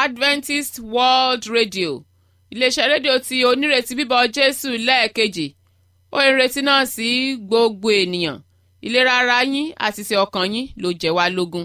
adventist world radio iléeṣẹ́ rédíò tí onírètí bíbọ̀ jésù lẹ́ẹ̀kejì ó ìrètí náà sí gbogbo ènìyàn ìlera ara yín àti ti ọkàn yín ló jẹ́ wá lógún.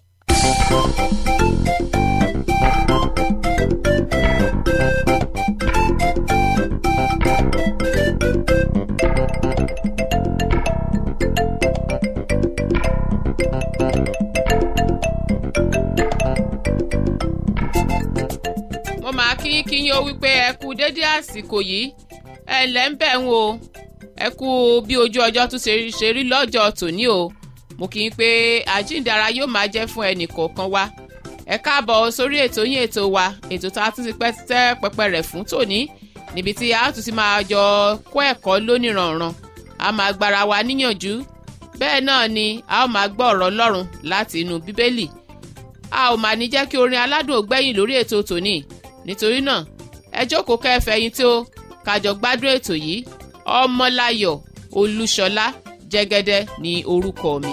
mo máa kí kí yín ó wípé ẹ kú dédé àsìkò yìí ẹ ǹlẹ́ ń bẹ̀ ń o ẹ kú bí ojú ọjọ́ tún ṣe ṣe rí lọ́jọ́ tòní o mo kí n pé àjíǹdara yóò máa jẹ́ fún ẹnì kọ̀ọ̀kan wa ẹ káàbọ̀ sórí ètò yín ètò wa ètò tá a tún ti pẹ́ tẹ́ pẹpẹ rẹ̀ fún tòní níbi tí a tún ti máa jọ kó ẹ̀kọ́ lóníranran a máa gbára wa níyànjú bẹ́ẹ̀ náà ni a ó máa gbọ́ ọ̀rọ̀ ọlọ́run láti inú bíbélì a ò máa ní jẹ́ kí orin aládùn ògbẹ́yìn lórí ètò tòní nítorí náà ẹ jókòó kẹfẹ̀yìn tí ó kájọ gbádùn ètò yìí ọmọláyọ̀ olúṣọlá jẹ́gẹ́dẹ́ ní orúkọ mi.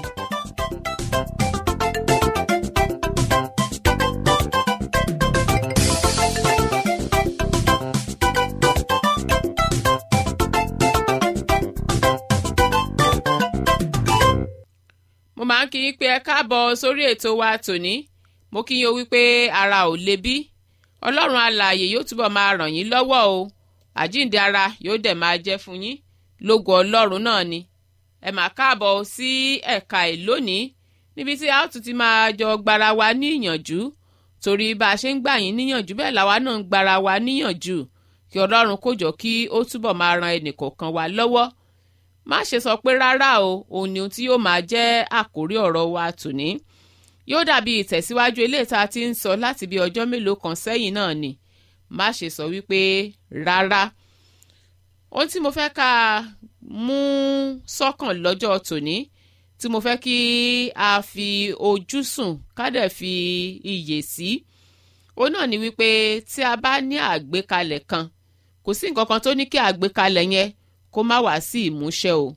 mo máa ń kí yín pé ẹ káàbọ̀ sórí ètò wa tòní mo kí yín o wípé ara ò le bí ọlọ́run alààyè yóò túbọ̀ máa ràn yín lọ́wọ́ o àjíǹde ara yóò dẹ̀ máa jẹ́ fún yín lógo ọlọ́run náà ni ẹ máa káàbọ̀ sí ẹ̀ka ẹ̀ lónìí níbi tí a ó tún ti máa jọ gbara wa ní ìyànjú torí bá a ṣe ń gbà yín níyànjú bẹ́ẹ̀ làwa náà ń gbara wa níyànjú kí ọlọ́run kó jọ kí ó túbọ̀ máa ran ẹnìkọ̀ọ̀kan wa lọ́wọ́ má ṣe sọ pé rárá o òun ni ohun tí yóò máa jẹ́ àkórí ọ̀rọ̀ wa tòní yóò dàbí ìtẹ̀síwájú eléyìí tá a ti ń sọ láti bí ọjọ́ mélòó kan sẹ́yìn náà ni má ṣe sọ wípé rárá ohun tí mo fẹ́ ká mú sọ́kàn lọ́jọ́ tòní tí mo fẹ́ kí a fi ojú sùn ká dẹ̀ fi iyè sí òun náà ni wípé tí a bá ní àgbékalẹ̀ kan kò sí nǹkan kan tó ní kí àgbékalẹ̀ yẹn kó má wá sí ìmúṣẹ o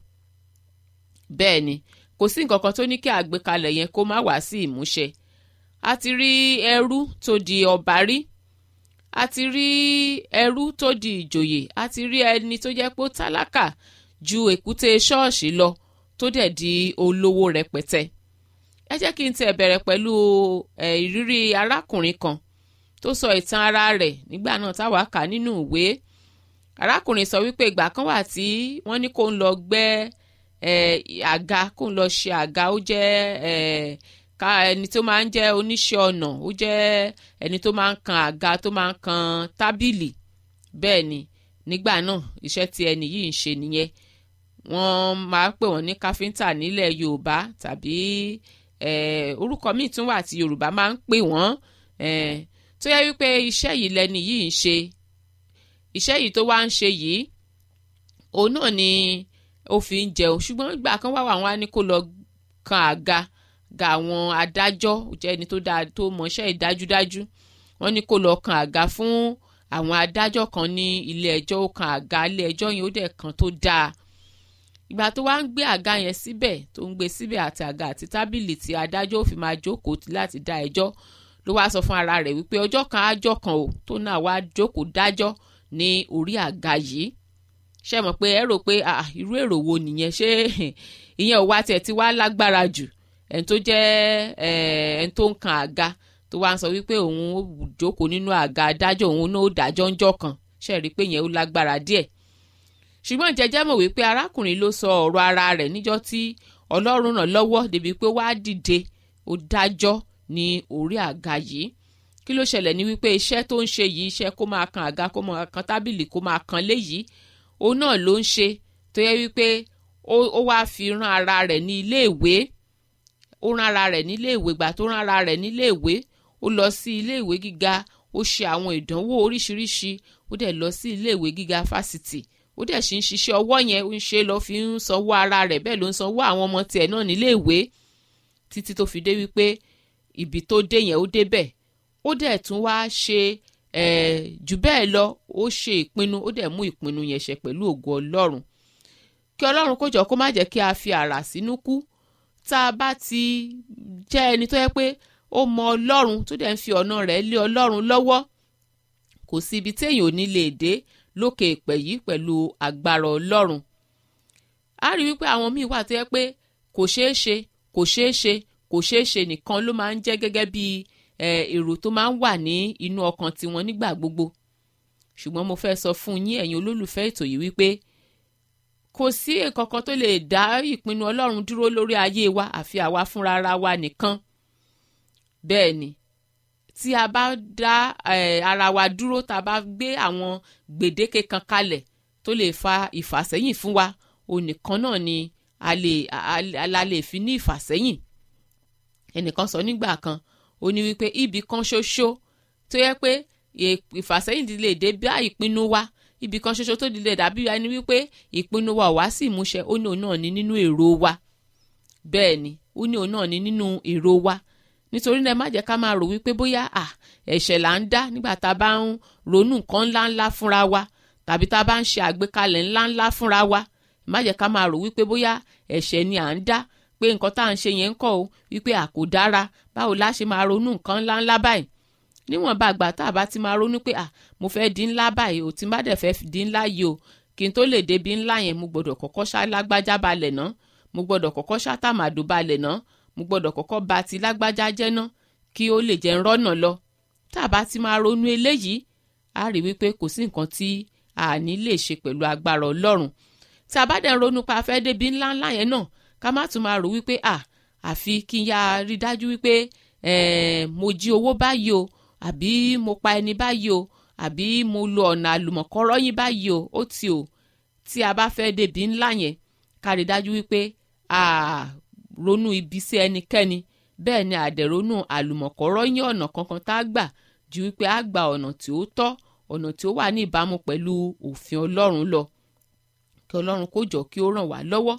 bẹ́ẹ̀ ni kò sí nǹkan kan tó ní kí àgbékalẹ̀ yẹn kó má wá sí ìmúṣẹ a ti rí ẹrú tó di ọba rí a ti rí ẹrú tó di ìjòyè a ti rí ẹni tó jẹ́ pé ó tálákà ju èkúté ṣọ́ọ̀ṣì lọ tó dẹ̀ di olówó rẹpẹtẹ ẹ jẹ́ kí n tẹ̀ bẹ̀rẹ̀ pẹ̀lú ìrírí arákùnrin kan tó sọ ìtàn ara rẹ̀ nígbà náà táwa kà nínú ìwé arákùnrin sọ wípé ìgbà kan wà tí wọ́n ní kó ń lọ gbẹ́ àga kó ń lọ ṣe àga ó jẹ́ ká ẹni tó máa ń jẹ́ oníṣẹ́ ọnà ó jẹ́ ẹni tó máa ń kan àga tó máa ń kan tábìlì bẹ́ẹ̀ ni nígbà náà iṣẹ́ tí ẹni yìí ń ṣe nìyẹn wọ́n máa ń pè wọ́n ní káfíńtà nílẹ̀ yorùbá tàbí orúkọ míì tún wà tí yorùbá máa ń pè wọ́n tó yẹ wípé iṣẹ́ yìí lẹni yìí ń ṣe iṣẹ́ yìí tó wá ń ṣe yìí òun náà ni ó fi ń jẹun ṣùgbọ́n ìgbà kan wá wà wọ́n á ní kó lọ kan àga ga àwọn adájọ́ jẹ́ ẹni tó dáa tó mọṣẹ́ ìdájúdájú wọ́n ní kó lọ kan àga fún àwọn adájọ́ kan ní ilé ẹjọ́ ó kan àga ilé ẹjọ́ yẹn ó dẹ̀ kan tó dáa ìgbà tó wá ń gbé àga yẹn síbẹ̀ tó ń gbé síbẹ̀ àti àga àti tábìlì tí adájọ́ ò fi máa jókòó láti dá ẹjọ́ ló wá sọ fún ara rẹ̀ wípé ọjọ́ kan ájọ́ kan ò tó náà wá jókòó dájọ́ ní orí àga yìí ṣe mọ̀ pé ẹ rò pé irú èrò wo nìyẹn ṣé ìyẹn ò wá tiẹ̀ ti wá lágbára jù ẹni tó jẹ́ ẹni tó ń kan àga tó wá ń sọ wípé òun ó jókòó nínú àga adájọ́ òun náà ó dájọ́ ńjọ́ kan ṣe rí i pé yẹn ó lágbára díẹ̀ ṣùgbọ́n jẹjẹ́ mọ̀ wípé arákùnrin ló sọ ọ̀rọ̀ ara rẹ̀ níjọ́ tí ọlọ́run ràn lọ́wọ́ débi pé wá dìde ó dájọ́ ní orí àga yìí kí ló ṣẹlẹ̀ ní wípé iṣẹ́ tó ń ṣe yìí iṣẹ́ kó máa kan àga kó máa kan tábìlì kó máa kan léyìí òun náà ló ń ṣe tó yẹ wípé ó wáá fi rán ara rẹ̀ ní iléèwé ó rán ara rẹ̀ nílé ìwé gbà tó rán ara rẹ̀ nílé ìwé ó lọ sí ilé ìwé gíga ó ṣe àwọn ìdánwò oríṣiríṣi ó dẹ̀ lọ sí ilé ìwé gíga fásitì ó dẹ̀ sì ń ṣiṣẹ́ ọwọ́ yẹn ó ń ṣe lọ fi ń sanwó ara rẹ̀ bẹ́ẹ̀ ló ń sanwó àwọn ọmọ tiẹ̀ náà nílé ìwé títí tó fi dé wípé ibi tó dé yẹn ó débẹ̀ ó dẹ̀ tún wá ṣe jù bẹ́ẹ̀ lọ ó ṣe ìpinnu ó dẹ̀ mú ìpinnu yẹn ṣẹ pẹ̀lú ògo ọlọ́run kí ọlọ́run kó jọ kó má jẹ́ kí a fi àrà sínú kú tá a bá ti jẹ́ ẹni tó yẹ pé ó mọ ọlọ́run tó dẹ̀ ń fi ọ̀nà rẹ̀ lé ọlọ́run lọ́wọ́ kò sí ibi téèyàn ò ní lè dé lókè ìpẹ́ yìí pẹ̀lú agbára ọlọ́run a rí wípé àwọn míì wà tó yẹ pé kò ṣeé ṣe kò ṣeé ṣe kò ṣeé ṣe nìkan ló máa ń jẹ́ gẹ́gẹ́ bí èrò tó máa ń wà ní inú ọkàn tiwọn nígbà gbogbo ṣùgbọ́n mo fẹ́ sọ fún yín ẹ̀yin olólùfẹ́ ètò yìí wípé kò sí nǹkankan tó lè dá ìpinnu ọlọ́run dúró lórí ayé wa àfi àwa fúnra ara wa nìkan bẹ́ẹ̀ ni tí a bá dá ara wa dúró tá a bá gbé àwọn gbèdéke kan kalẹ̀ tó lè fa ìfàsẹ́yìn fún wa onìkan náà ni a lè a lè fi ní ìfàsẹ́yìn ẹnìkan sọ nígbà kan ó ní wípé ibì kan ṣoṣo tó yẹ pé ìfàsẹ́yìn ti lè dé bá ìpinnu wa ibì kan ṣoṣo tó lè dàbí ẹni wípé ìpinnu wa ò wá sí ìmúṣẹ ó ní òun náà ní nínú èrò wa bẹ́ẹ̀ ni ó ní òun náà ní nínú èrò wa nítorí náà ẹ má jẹ́ ká máa rò wípé bóyá à ẹ̀ṣẹ̀ là ń dá nígbà tá a bá ń ronú nǹkan ńláńlá fúnra wa tàbí tá a bá ń ṣe àgbékalẹ̀ ńláńlá fúnra wa ẹ má jẹ́ ká máa rò wípé bóyá ẹ̀ṣẹ̀ ni à ń dá pé nǹkan tá à ń ṣe yẹn ń kọ́ o wípé à kò dára báwo la ṣe máa ronú nǹkan ńláńlá báyìí níwọ̀n bá àgbà tá a bá ti máa ronú pé à mo fẹ́ di ńlá báyìí ò tí n bá dẹ̀ fẹ́ di ńlá yìí o kí n tó lè débi ńlá yẹn mo gbọ́dọ̀ kọ́kọ́ ṣá lágbájá balẹ̀ ná mo gbọ́dọ̀ kọ́kọ́ ṣá tàmàdò balẹ̀ ná mo gbọ́dọ̀ kọ́kọ́ ba ti lágbájá jẹ́ ná kí ó lè jẹ́ ńrọ́nà lọ tá a bá ti máa ronú eléyìí a rí wípé kò sí nǹkan tí a ní lè ṣe pẹ̀lú agbára ọlọ́run tá a bá dẹ̀ ronú pa afẹ́ débi ńlá ńlá yẹn náà ká má tún máa rò wípé à àfi kí n yá rí dájú wípé mo jí owó báyìí o àbí mo pa ẹni báyìí o àbí mo lo ọ̀nà àlùmọ̀kọ́rọ́ yín báyìí o ó ti o tí a bá fẹ́ débi ńlá yẹn ká rí dájú wípé a ronú ibi sí ẹnikẹ́ni bẹ́ẹ̀ ni àdẹ̀rónú àlùmọ̀kọ́rọ́ yín ọ̀nà kankan tá a gbà ju wípé a gba ọ̀nà tí ó tọ́ ọ̀nà tí ó wà ní ìbámu pẹ̀lú òfin ọlọ́run lọ kí ọlọ́run kó jọ kí ó ràn wá lọ́wọ́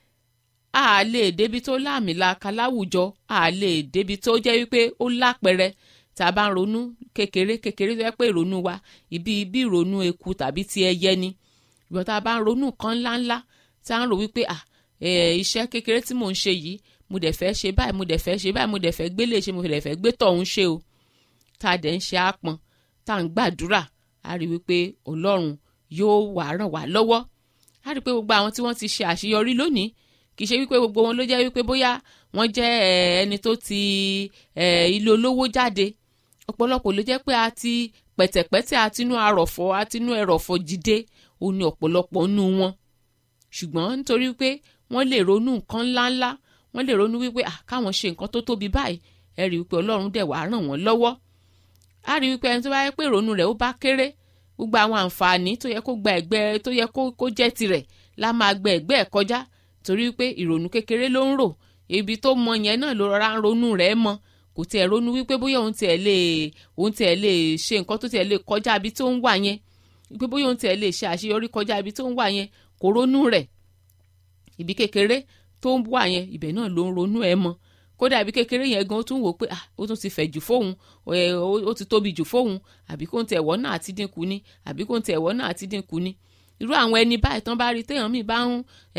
a lè débi tó láàmìlaka láwùjọ a lè débi tó jẹ́ wípé ó lápẹrẹ tá a bá ń ronú kékeré kékeré tó yẹ pé ìrònú wa ibi ibi ìrònú eku tàbí ti ẹyẹ ni ìgbà tá a bá ń ronú kan ńláńlá tá a ń rò wípé à iṣẹ́ kékeré tí mò ń ṣe yìí mo dẹ̀ fẹ́ ṣe báyìí mo dẹ̀ fẹ́ ṣe báyìí mo dẹ̀ fẹ́ gbélé ṣe mo dẹ̀ fẹ́ gbé tọ̀hún ṣe o tá a dẹ̀ ń ṣe àpọn tá a ń gbàdúrà a rí wípé ọlọ́run yóò wá ràn wá lọ́wọ́ a rí pé gbogbo àwọn tí wọ́n ti ṣe àṣeyọrí lónìí kì í ṣe wípé gbogbo wọn ló jẹ́ wípé bóyá wọ́n jẹ́ ẹni tó ti ilé olówó jáde ọ̀pọ̀lọpọ̀ ló jẹ́ pé a ti pẹ̀tẹ̀pẹ̀tẹ̀ àtinú arọ̀fọ̀ àtinú ẹrọ̀fọ̀ jíde ó ní ọ̀pọ̀lọpọ̀ nínú wọn ṣùgbọ́n nítorí pé wọ́n lè ronú nǹkan ńláńlá wọ́n lè ronú wípé à káwọn ṣe nǹkan tó tóbi báyìí ẹ rí wípé ọlọ́run dẹ̀ wàá ràn wọ́n lọ́wọ́ a rí wípé ẹni tó bá yẹ pé ìrònú rẹ̀ ó bá kéré gbogbo àwọn àǹfààní tó yẹ kó gba ẹ̀gbẹ́ tó yẹ kó jẹ́ tirẹ̀ la máa gbẹ ẹ̀gbẹ́ ẹ̀ kọjá torí wípé ìrònú kékeré ló ń rò ibi tó mọ yẹn náà ló rọra ń ronú rẹ̀ mọ́ kò tiẹ̀ ronú wípé bóyá òun tiẹ̀ lè òun tiẹ̀ lè ṣe nǹkan tó tiẹ̀ lè kọjá ibi tó ń wà yẹn wípé bóyá òun tiẹ̀ lè ṣe àṣeyọrí kọjá ibi tó ń wà yẹn kò ronú rẹ̀ ibi kékeré tó ń wà yẹn ibẹ̀ náà ló ń ronú ẹ̀ mọ́ kódà ibi kékeré yẹn gan ó tún wò pé ah ó tún ti fẹ̀ jù fóun ó ti tóbi jù fóun àbí kó ń tẹ̀ ẹ̀wọ́ náà àti dínkù ni àbí kó ń tẹ̀ ẹ̀wọ́ náà àti dínkù ni irú àwọn ẹni báyìí tán bá rí téèyàn míì bá ń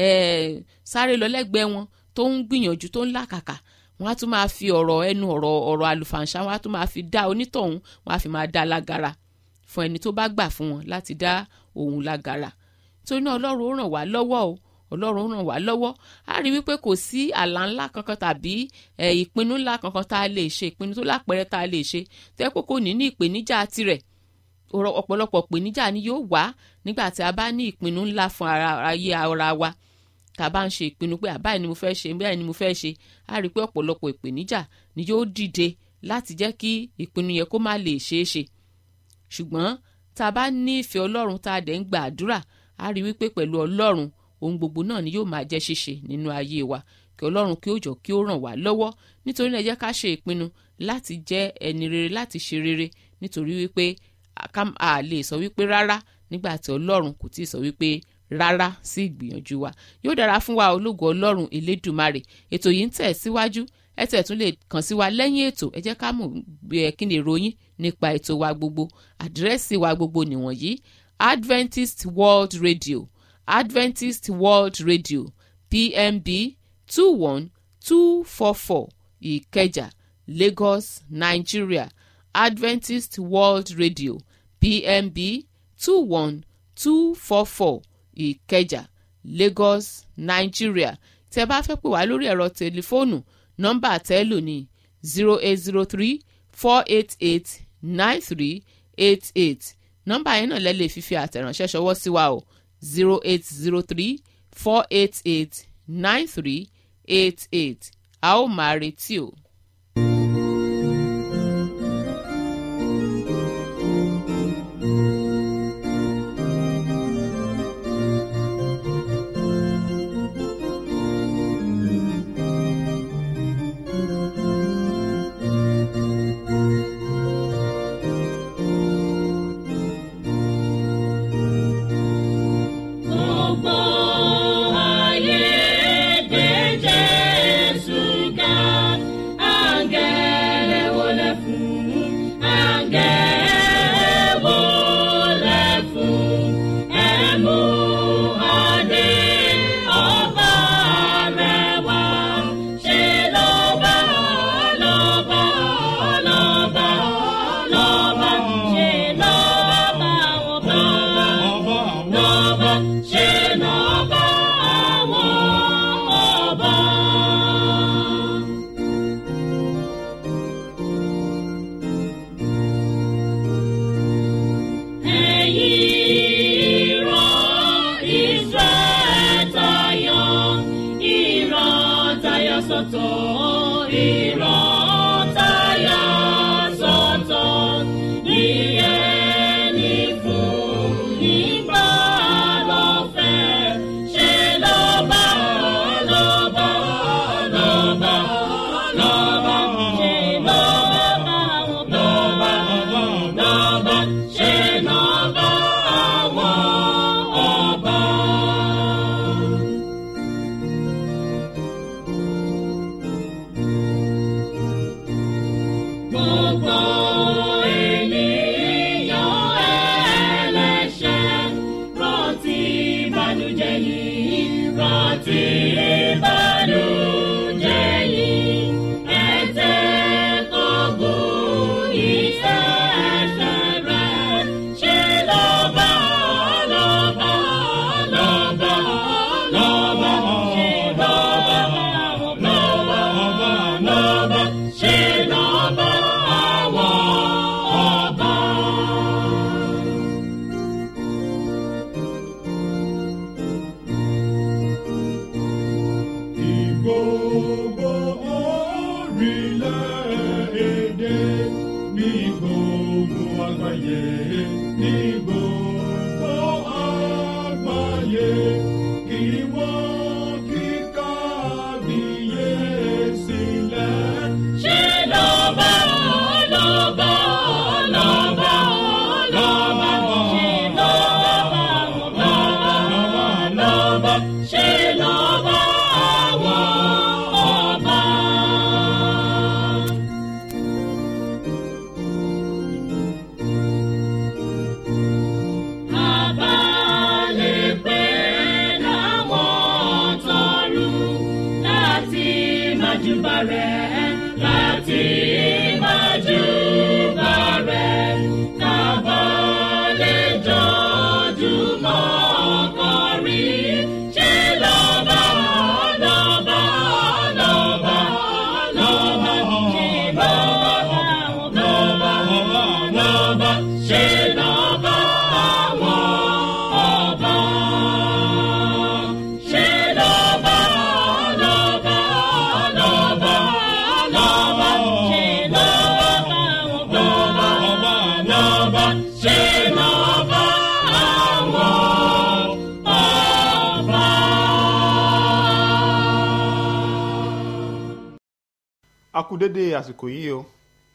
sáré lọ lẹ́gbẹ̀ẹ́ wọn tó ń gbìyànjú tó ń làkàkà wọn á tún máa fi ọ̀rọ̀ ẹnu ọ̀rọ̀ ọ̀rọ̀ àlùfàǹṣá wọn á tún máa fi dá onítọ̀hún wọn á fi máa dá lágara fún ẹni tó bá gbà fún wọn láti dá òun lágara torí náà ọlọ́run ó ràn wá lọ́wọ́ o ọlọ́run ràn wá lọ́wọ́ a rí wípé kò sí àlá ńlá kankan tàbí ìpinnu ńlá kankan tá a lè ṣe ìpinnu tó lápẹẹrẹ tá a lè ṣe tó yẹ kó kò ní ní ìpèníjà tirẹ̀ ọ̀pọ̀lọpọ̀ ìpèníjà ni yóò wá nígbà tí a bá ní ìpinnu ńlá fún ayé ara wa tá a bá ń ṣe ìpinnu pé àbáyé ni mo fẹ́ ṣe bẹ́ẹ̀ ni mo fẹ́ ṣe a rí pé ọ̀pọ̀lọpọ̀ ìpèníjà ni yóò dìde láti jẹ́ kí ìpinnu yẹn kó má lè ṣeé ṣe ṣùgbọ́n tá a bá ní ìfẹ́ ọlọ́run tá a dẹ̀ ń gba àdúrà a rí wípé pẹ̀lú ọlọ́run ohun gbogbo náà ni yóò máa jẹ́ ṣíṣe nínú ayé wa kí ọlọ́run kí ó jọ kí ó ràn wá lọ́wọ́ nítorí náà ẹ jẹ́ ká ṣe ìpinnu láti jẹ́ ẹni rere láti ṣe rere nítorí wípé a lè sọ wípé rárá nígbà tí ọlọ́run kò tí ì sọ wípé rárá sí ìgbìyànjú wa yóò dára fún wa ológo ọlọ́run elédùmarè ètò yìí ń tẹ̀ síwájú ẹ tẹ̀ tún lè kàn sí wa lẹ́yìn ètò ẹ jẹ́ ká mọ̀ kí ni ìròyìn nípa ètò wa gbogbo àdírẹ́sì wa gbogbo nìwọ̀nyí Adventist World Radio Adventist World Radio PMB two one two four four Ìkẹjà lagos nigeria adventist world radio pmb two one two four four ìkẹjà lagos nigeria tí ẹ bá fẹ́ pè wá lórí ẹ̀rọ tẹlifóònù nọ́mbà tẹ́lò ní zero eight zero three four eight eight nine three eight eight nọ́mbà yẹn náà lẹ́ lè fi fi àtẹ̀ránṣẹ́ ṣọwọ́ sí wa o zero eight zero three four eight eight nine three eight eight a ó máa retí o. Gbogbo ayé gbé Jésù ga, àǹgẹ̀lẹ̀ wọlé fún, àǹgẹ̀lẹ̀ wọlé fún, ẹ mú adé ọba rẹ̀ wá. Ṣé lọ́ba, lọ́ba, lọ́ba, lọ́ba, ṣé lọ́ba àwọn bá lọ́ba ṣe lọ́ba àwọn ọba. Ẹ̀yin ìran Israẹ̀ tayọ, ìran tayọ sọ́tọ̀, ìran tayọ sọ́tọ̀. Ìyẹn ni fún ìgbà lọ́fẹ̀. Ṣé lọ́ba, lọ́ba, lọ́ba, lọ́ba, ṣe lọ́ba àwọn lọ́ba, lọ́ba, ṣe lọ́ba àwọn ọba. Gbogbo ènìyàn ẹlẹ́ṣẹ̀ rántí ìbànújẹ́ yìí, rántí ìbànújẹ́ yìí. Ẹ̀tẹ́ kọ̀gùn iṣẹ́ ẹ̀ṣẹ̀ rẹ̀. Ṣé lọ́ba, lọ́ba, lọ́ba, lọ́ba, ṣé lọ́ba àwọn lọ́ba, lọ́ba, ṣé lọ́ba àwọn ọba. Gbogbo orílẹ̀-èdè ní gbogbo àgbáyé ní gbogbo àgbáyé kí wọ́n kí kábíyèsí lẹ̀. Ṣé lọ́ba, lọ́ba, lọ́ba, lọ́ba, ṣé lọ́ba àwọn lọ́ba, lọ́ba, ṣé lọ́ba àwọn ọba. Abalẹ̀ pé láwọn tọrùn láti májúbà rẹ̀, láti májúbà rẹ̀. Kábàlẹ̀ jọjúmọ́ kọrin, ṣé lọ́ba, lọ́ba, lọ́ba, lọ́ba, ṣé lọ́ba àwọn lọ́ba, lọ́ba, ṣé lọ́ba àwọn ọba. Ṣé lọ́ba, lọ́ba, lọ́ba, lọ́ba, ṣé lọ́ba àwọn lọ́ba, lọ́ba, ṣé lọ́ba àwọn ọba. a kú dédé àsìkò yìí o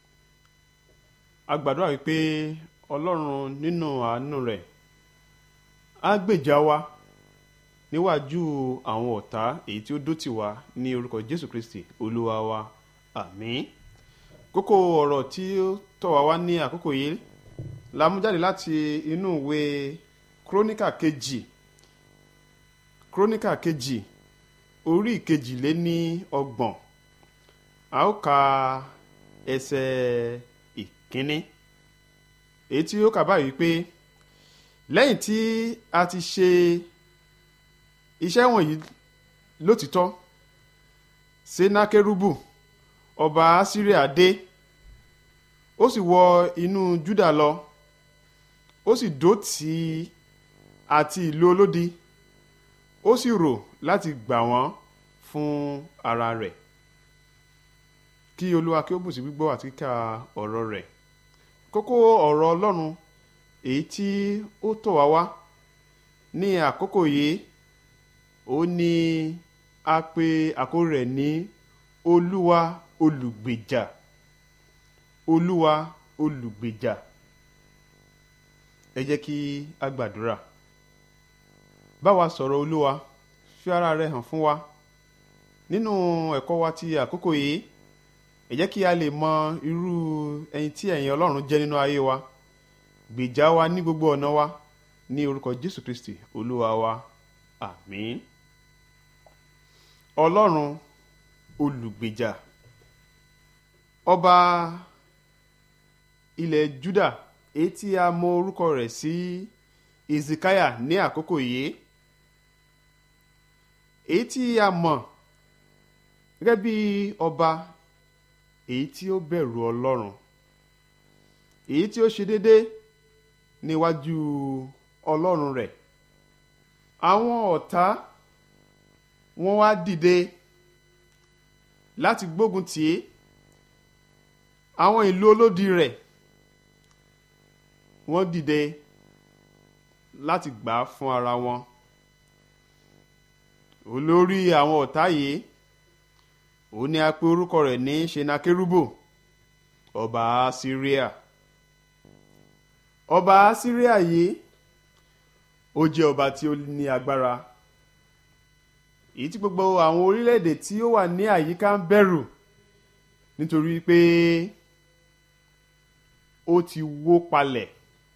a gbàdúrà wípé ọlọ́run nínú àánú rẹ̀ á gbèjà wa níwájú àwọn ọ̀tá èyí tí ó dó tì wá ní orúkọ jésù kristi olúwa wa àmín kókó ọ̀rọ̀ tí ó tọ̀ wá wá ní àkókò yìí la mú jáde láti inú ìwé króníkà kejì króníkà kejì orí ìkejì lé ní ọgbọ̀n a ó ka ẹsẹ̀ ìkíní èyí tí ó kà báyìí pé lẹ́yìn tí a ti ṣe iṣẹ́ wọ̀nyí lótìtọ́ senakerubu ọba asiria dé ó sì wọ inú juda lọ ó sì dó tì í àti ìlú olódi ó sì rò láti gbà wọ́n fún ara rẹ̀ kí olúwa kí ó bùsí gbígbọ́ àti kíkà ọ̀rọ̀ rẹ̀ kókó ọ̀rọ̀ ọlọ́run èyí tí ó tọ̀ wá wá ní àkókò yìí ó ní a pè àkórí rẹ̀ ní olúwa olùgbèjà olúwa olùgbèjà ẹ jẹ́ kí a gbàdúrà bá wa sọ̀rọ̀ olúwa fi ara rẹ hàn fún wa nínú ẹ̀kọ́ wa ti àkókò yìí ẹ jẹ́ kí a lè mọ irú ẹni tí ẹ̀yin ọlọ́run jẹ́ nínú ayé wa gbèjà wa ní gbogbo ọ̀nà wa ní orúkọ jésù kristi olúwa wa àmín ọlọ́run olùgbèjà ọba ilẹ̀ juda èyí tí a mọ orúkọ rẹ̀ sí ezekiah ní àkókò yìí èyí tí a mọ̀ gẹ́gẹ́ bí ọba èyí tí ó bẹ̀rù ọlọ́run èyí tí ó ṣe déédéé níwájú ọlọ́run rẹ̀ àwọn ọ̀tá wọ́n wá dìde láti gbógun tì í àwọn ìlú olódi rẹ̀ wọ́n dìde láti gbà á fún ara wọn olórí àwọn ọ̀tá yìí òun ni a pe orúkọ rẹ̀ ní senakerubo ọba syria ọba syria yìí ó jẹ́ ọba tí ó ní agbára èyí tí gbogbo àwọn orílẹ̀-èdè tí ó wà ní àyíká ń bẹ̀rù nítorí pé ó ti wó palẹ̀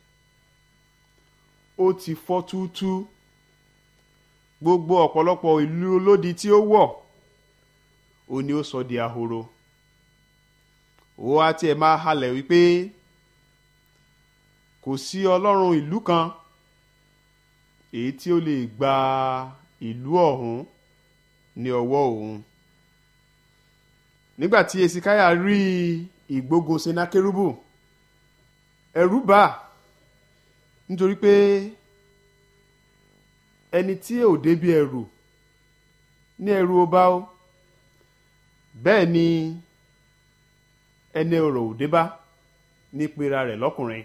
ó ti fọ́ túútú gbogbo ọ̀pọ̀lọpọ̀ ìlú olódi tí ó wọ̀ ó ní ó sọ di ahoro ó á tiẹ̀ máa halẹ̀ wípé kò sí ọlọ́run ìlú kan èyí tí ó lè gba ìlú ọ̀hún ní ọwọ́ òun nígbà tí esikaya rí ìgbógun senakerubu ẹ̀rù bà á nítorí pé ẹni tí ò débi ẹ̀rù ní ẹ̀rù ó bá ó bẹ́ẹ̀ ni ẹni ọ̀rọ̀ ò dé bá ní pera rẹ̀ lọ́kùnrin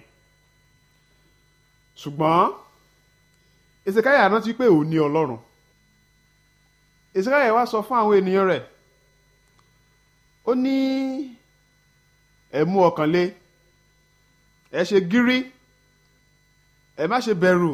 ṣùgbọ́n ezekiah rántí pé òun ní ọlọ́run ezekiah wá sọ fún àwọn ènìyàn rẹ̀ ó ní ẹ mú ọkàn le ẹ ṣe gírí ẹ má ṣe bẹ̀rù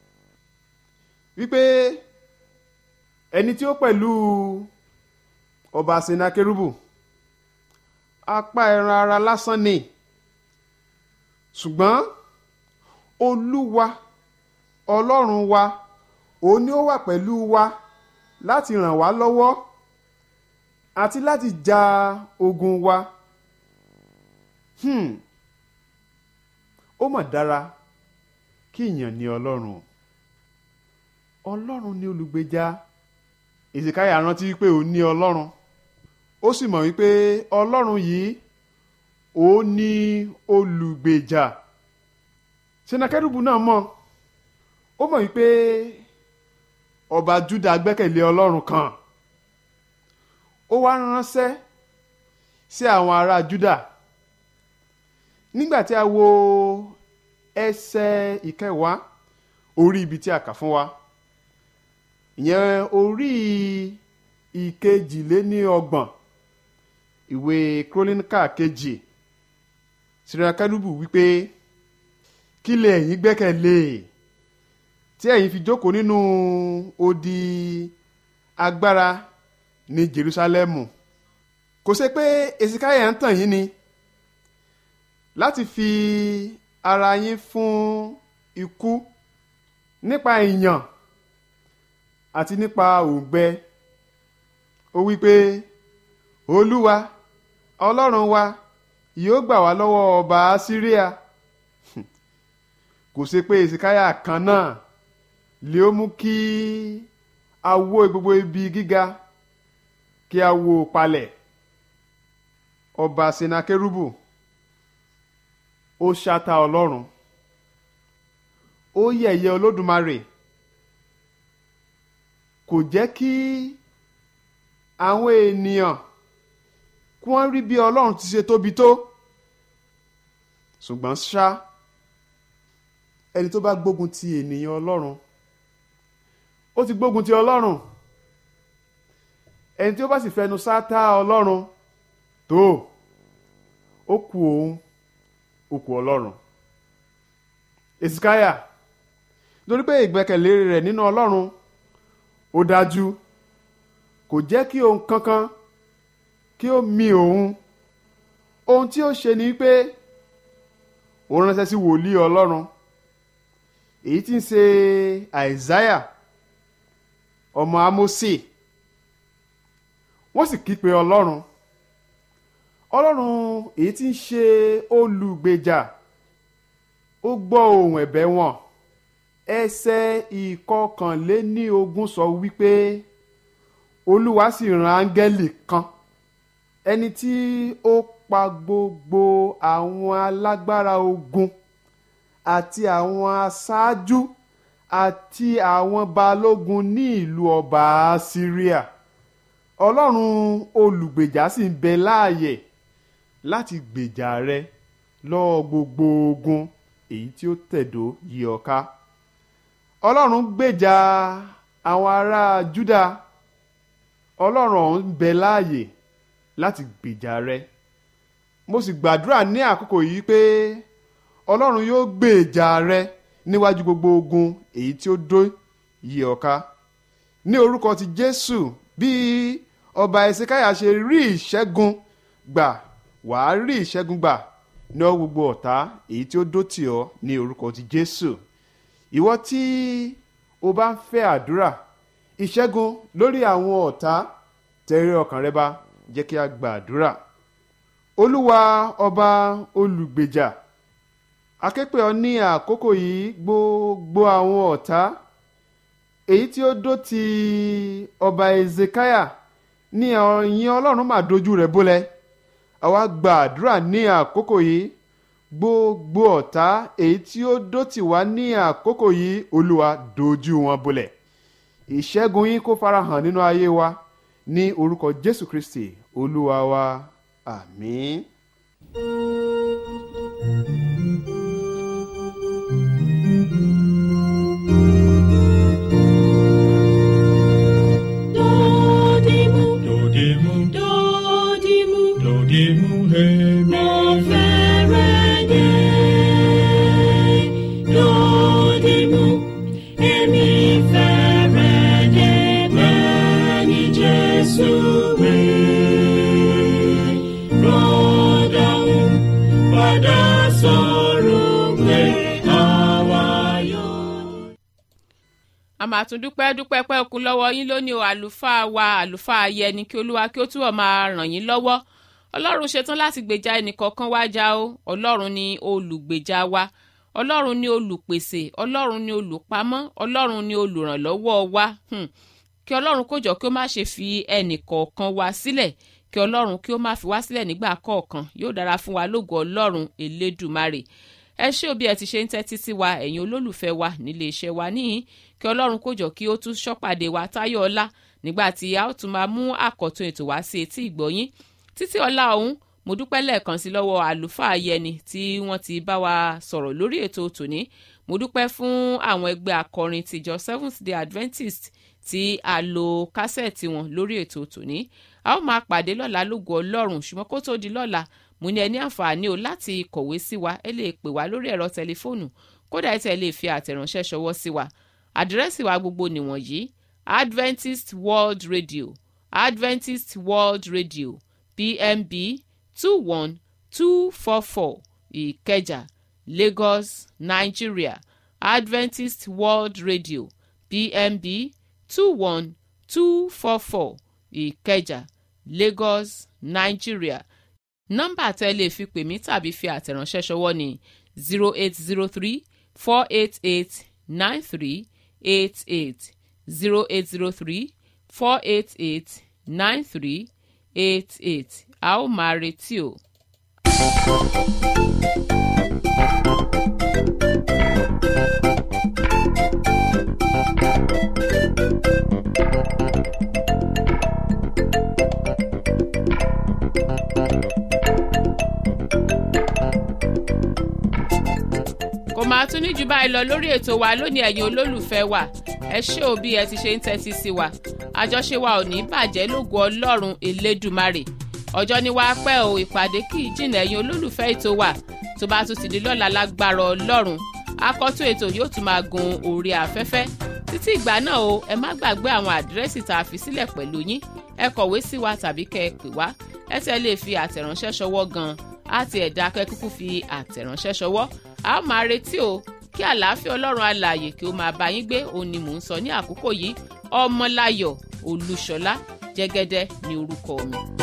wípé ẹni tí ó pẹ̀lú ọba senakerubu apá ẹran ara lásán ni ṣùgbọ́n olúwa ọlọ́run wa òun ni ó wà pẹ̀lú wa láti ràn wá lọ́wọ́ àti láti ja ogun wa hmm. ó mà dára kí èèyàn ní ọlọ́run o ọlọ́run ní olùgbèjà ìsìkáyà rántí wípé òun ní ọlọ́run ó sì mọ̀ wípé ọlọ́run yìí ó ní olùgbèjà senakẹ́rùbù náà mọ̀ ó mọ̀ wípé ọba juda gbẹ́kẹ̀lé ọlọ́run kan ó wá ránṣẹ́ sí àwọn ará juda nígbà tí a wo ẹsẹ̀ ìkẹwàá orí ibi tí a kà fún wa ìyẹn orí ìkejìléníọgbọ̀n ìwé króníkà kejì sirakalubu wípé kí lè ẹ̀yin gbẹ́kẹ̀lé tí ẹ̀yin fi jókòó nínú odi agbára ní jerusalemu kò ṣe pé esikaya ń tàn yín ni láti fi ara yín fún ikú nípa ìyàn àti nípa òǹgbẹ ó wí pé olúwa ọlọ́run wa yóò gbà wá lọ́wọ́ ọba síríà kò ṣe pé ìsìkáyà kan náà lè ó mú kí a wó gbogbo ibi gíga kí a wó palẹ̀ ọba senakérúbù ó ṣáta ọlọ́run ó yẹ̀yẹ́ olódùmarè kò jẹ́ kí àwọn ènìyàn kí wọ́n rí bí ọlọ́run ti ṣe tóbi tó ṣùgbọ́n ṣá ẹni tó bá gbógun ti ènìyàn ọlọ́run ó ti gbógun ti ọlọ́run ẹni tí ó bá sì fẹnu sátá ọlọ́run tó ó kù òun ó kù ọlọ́run èsìkáyà lórí pé ìgbẹ́kẹ̀lé rẹ̀ nínú ọlọ́run ó dájú kò jẹ́ kí ohun kankan kí ó mi òun ohun tí ó ṣe ni pé ó ránṣẹ́ sí wòlíì ọlọ́run èyí tí ń ṣe àìsáyà ọmọ amósè wọ́n sì kípe ọlọ́run ọlọ́run èyí tí ń ṣe olùgbèjà ó gbọ́ ohùn ẹ̀bẹ̀ wọn ẹsẹ̀ ìkọkànléní ogún sọ wípé olúwa sì rán áńgẹ́lì kan ẹni tí ó pa gbogbo àwọn alágbára ogun àti àwọn aṣáájú àti àwọn balógun ní ìlú ọba syria ọlọ́run olùgbèjà sì ń bẹ láàyè láti gbèjà rẹ lọ́wọ́ gbogbo ogun èyí tí ó tẹ̀dó yí ọ ká ọlọ́run gbèjà àwọn ará júdà ọlọ́run ọ̀hún ń bẹ láàyè láti gbèjà rẹ mo sì gbàdúrà ní àkókò yìí pé ọlọ́run yóò gbèjà rẹ níwájú gbogbo ogun èyí tí ó dó yí ọ ká ní orúkọ ti jésù bí ọba ẹsẹkáyà ṣe rí ìṣẹ́gun gbà wàá rí ìṣẹ́gun gbà ní ọ gbogbo ọ̀tá èyí tí ó dó tì ọ́ ní orúkọ ti jésù ìwọ tí o bá ń fẹ́ àdúrà ìṣẹ́gun lórí àwọn ọ̀tá tẹ̀rí ọkàn rẹ bá jẹ́ kí a gba àdúrà olúwa ọba olùgbèjà aképe ọ ní àkókò yìí gbogbo àwọn ọ̀tá èyí tí ó dó ti ọba ezekiah ní ọ̀yìn ọlọ́run máa dojú rẹ̀ bólẹ̀ àwa gba àdúrà ní àkókò yìí gbogbo ọ̀tá èyí tí ó dó tì wá ní àkókò yìí olúwa dojú wọn bolẹ̀ ìṣẹ́gun yín kó farahàn nínú ayé wa ní orúkọ jésù kristi olúwa wa àmín. Dodimu, Dodimu, dodimu, dodimu, hemi. mo fẹ́rẹ̀ dé. Dodimu, èmi fẹ́rẹ̀ dé bẹ́ẹ̀ ni Jésù wí. Rọ́dàún padà sọ̀rọ̀ pé àwa yóò. a máa tún dúpẹ́ dúpẹ́ pẹ́ okun lọ́wọ́ yín lónìí o àlùfáà wa àlùfáà ayẹni kí olúwa kí ó túbọ̀ máa ràn yín lọ́wọ́ ọlọ́run ṣetán láti gbèjà ẹnìkọ̀ọ̀kan wá já o ọlọ́run ni olùgbèjà wa ọlọ́run ni olùpèsè ọlọ́run ni olùpamọ́ ọlọ́run ni olùrànlọ́wọ́ wa hmm. kí ọlọ́run kó jọ kí ó má ṣe fi ẹnìkọ̀ọ̀kan wa sílẹ̀ kí ọlọ́run kí ó má fi wá sílẹ̀ nígbà kọ̀ọ̀kan yóò dára fún wa lógo ọlọ́run elédùmarè ẹ ṣé o bí ẹ ti ṣe ń tẹ́tí sí wa ẹ̀yin olólùfẹ́ wa nílé iṣẹ́ wa níhìn kí ọlọ́run kó jọ kí ó tún ṣọ́pàdé wa táyọ̀ ọlá nígbà tí a ó tún máa mú àkọ́tún ètò wá sí etí ìgbọ́yín títí ọlá ọ̀hún mo dúpẹ́ lẹ́ẹ̀kan sí lọ́wọ́ àlùfáà yẹni tí wọ́n ti bá wa sọ̀rọ̀ lórí ètò tòní mo dúpẹ́ fún àwọn ẹgbẹ́ akọrin tìjọ seventh day adventist tí a lo kásẹ̀tì wọn lórí ètò tòní a ó máa pàdé lọ́la lógo ọlọ́run ṣùgbọ́n kó tó di lọ́la mo ní ẹ ní àǹfààní o láti kọ̀wé sí wa ẹ lè pè wá lórí ẹ̀rọ tẹlifóònù kódà ẹ tẹ̀ lè fi àtẹ̀ránṣẹ́ ṣọwọ́ sí wa àdírẹ́sì wa gbogbo nìwọ̀nyí adventist world radio adventist world radio pmb two one two four four ìkẹjà lagos nigeria adventist world radio pmb two one two four four ìkẹjà lagos nigeria nọ́mbà tẹ́ lè fi pè mí tàbí fi àtẹ̀ránṣẹ́ ṣọwọ́ ni zero eight zero three four eight eight nine three eight eight zero eight zero three four eight eight nine three eight eight a ó máa retí o. kò máa tún ní jù báyìí lọ lórí ètò wa lónìí ẹ̀yin olólùfẹ́ wa ẹ ṣé o bí ẹ ti ṣe ń tẹ́tí sí wa àjọṣe wa ò ní bàjẹ́ lógo ọlọ́run elédùmarè ọjọ́ ní wàá pẹ́ o ìpàdé kì í jìnnà ẹ̀yin olólùfẹ́ ètò wa tó bá tún ti di lọ́la lágbára ọlọ́run akọ́tún ètò yóò tún máa gun orí afẹ́fẹ́ títí ìgbà náà o ẹ má gbàgbé àwọn àdírẹ́sì tá a fi sílẹ̀ pẹ̀lú yín ẹ kọ̀wé sí wa tàbí kẹ́ ẹ pè wá ẹ tẹ́ lè fi àtẹ̀ránṣẹ́ ṣọwọ́ gan-an á ti ẹ̀dá akẹ́kọ̀ọ́ fi àtẹ̀ránṣẹ́ ṣọwọ́ a ó máa retí o kí àlàáfíà ọlọ́run alààyè kí ó máa bá yín gbé òun ni mò ń sọ ní àkókò yìí ọmọláyọ̀ olúṣọlá jẹ́gẹ́dẹ́ ní orúkọ mi.